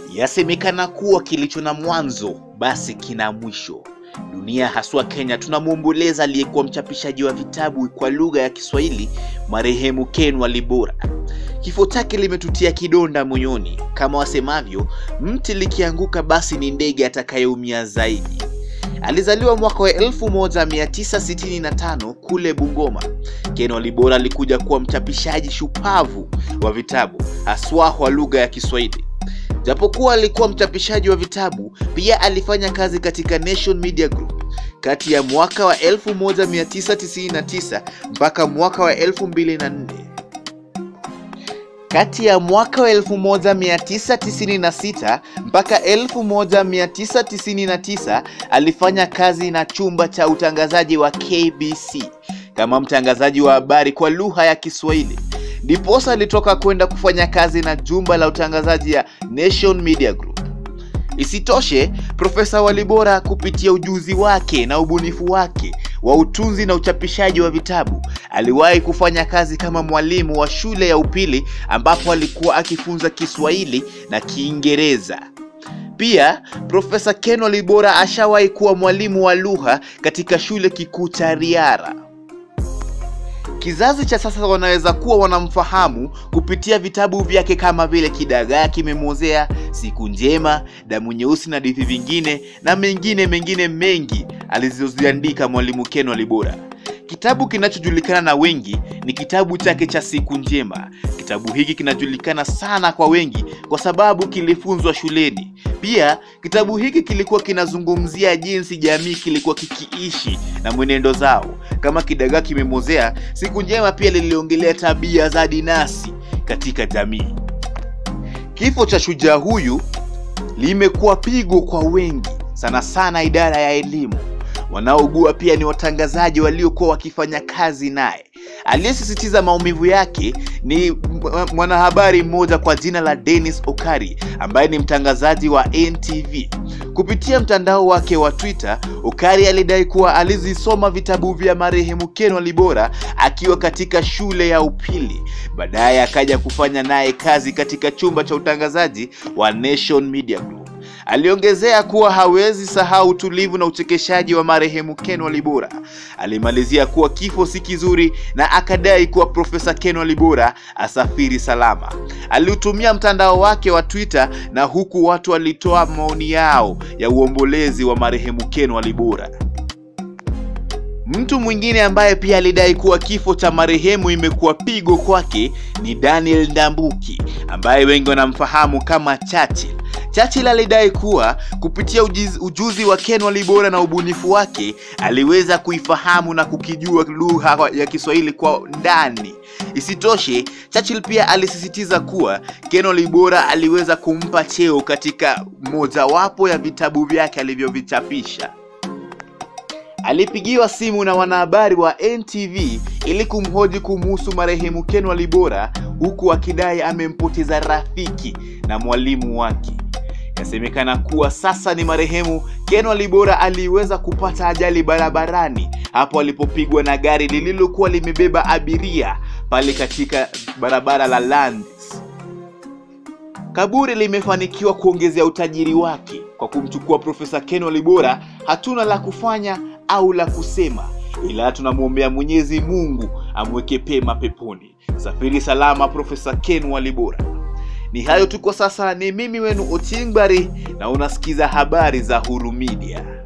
Yasemekana kuwa kilicho na mwanzo basi kina mwisho. Dunia haswa Kenya tunamwomboleza aliyekuwa mchapishaji wa vitabu kwa lugha ya Kiswahili marehemu Ken Walibora. Kifo chake limetutia kidonda moyoni. Kama wasemavyo, mti likianguka basi ni ndege atakayeumia zaidi. Alizaliwa mwaka wa 1965 kule Bungoma. Ken Walibora alikuja kuwa mchapishaji shupavu wa vitabu haswa kwa lugha ya Kiswahili. Japokuwa alikuwa mchapishaji wa vitabu, pia alifanya kazi katika Nation Media Group kati ya mwaka wa 1999 mpaka mwaka wa 2004. Kati ya mwaka wa 1996 mpaka 1999 alifanya kazi na chumba cha utangazaji wa KBC kama mtangazaji wa habari kwa lugha ya Kiswahili. Ndiposa alitoka kwenda kufanya kazi na jumba la utangazaji ya Nation Media Group. Isitoshe, Profesa Walibora kupitia ujuzi wake na ubunifu wake wa utunzi na uchapishaji wa vitabu aliwahi kufanya kazi kama mwalimu wa shule ya upili ambapo alikuwa akifunza Kiswahili na Kiingereza. Pia Profesa Ken Walibora ashawahi kuwa mwalimu wa lugha katika shule kikuu cha Riara. Kizazi cha sasa wanaweza kuwa wanamfahamu kupitia vitabu vyake kama vile Kidagaa Kimemwozea, Siku Njema, Damu Nyeusi na hadithi vingine na mengine mengine mengi alizoziandika Mwalimu Ken Walibora. Kitabu kinachojulikana na wengi ni kitabu chake cha Siku Njema. Kitabu hiki kinajulikana sana kwa wengi kwa sababu kilifunzwa shuleni. Pia kitabu hiki kilikuwa kinazungumzia jinsi jamii kilikuwa kikiishi na mwenendo zao. Kama Kidagaa Kimemwozea, Siku Njema pia liliongelea tabia za dinasi katika jamii. Kifo cha shujaa huyu limekuwa pigo kwa wengi, sana sana idara ya elimu. Wanaougua pia ni watangazaji waliokuwa wakifanya kazi naye. Aliyesisitiza maumivu yake ni mwanahabari mmoja kwa jina la Dennis Okari ambaye ni mtangazaji wa NTV. Kupitia mtandao wake wa Twitter, Okari alidai kuwa alizisoma vitabu vya marehemu Ken Walibora akiwa katika shule ya upili. Baadaye akaja kufanya naye kazi katika chumba cha utangazaji wa Nation Media Group. Aliongezea kuwa hawezi sahau utulivu na uchekeshaji wa marehemu Ken Walibora. Alimalizia kuwa kifo si kizuri na akadai kuwa Profesa Ken Walibora asafiri salama. Aliutumia mtandao wake wa Twitter na huku watu walitoa maoni yao ya uombolezi wa marehemu Ken Walibora. Mtu mwingine ambaye pia alidai kuwa kifo cha marehemu imekuwa pigo kwake ni Daniel Ndambuki ambaye wengi wanamfahamu kama Churchill. Churchill alidai kuwa kupitia ujiz, ujuzi wa Ken Walibora na ubunifu wake aliweza kuifahamu na kukijua lugha ya Kiswahili kwa ndani. Isitoshe, Churchill pia alisisitiza kuwa Ken Walibora aliweza kumpa cheo katika mojawapo ya vitabu vyake alivyovichapisha. Alipigiwa simu na wanahabari wa NTV ili kumhoji kumuhusu marehemu Ken Walibora huku akidai amempoteza rafiki na mwalimu wake. Yasemekana kuwa sasa ni marehemu Ken Walibora aliweza kupata ajali barabarani hapo alipopigwa na gari lililokuwa limebeba abiria pale katika barabara la Lands. Kaburi limefanikiwa kuongezea utajiri wake kwa kumchukua Profesa Ken Walibora. Hatuna la kufanya au la kusema, ila tunamwombea Mwenyezi Mungu amweke pema peponi. Safiri salama, Profesa Ken Walibora. Ni hayo tu kwa sasa. Ni mimi wenu Ochieng Bari na unasikiza habari za Huru Media.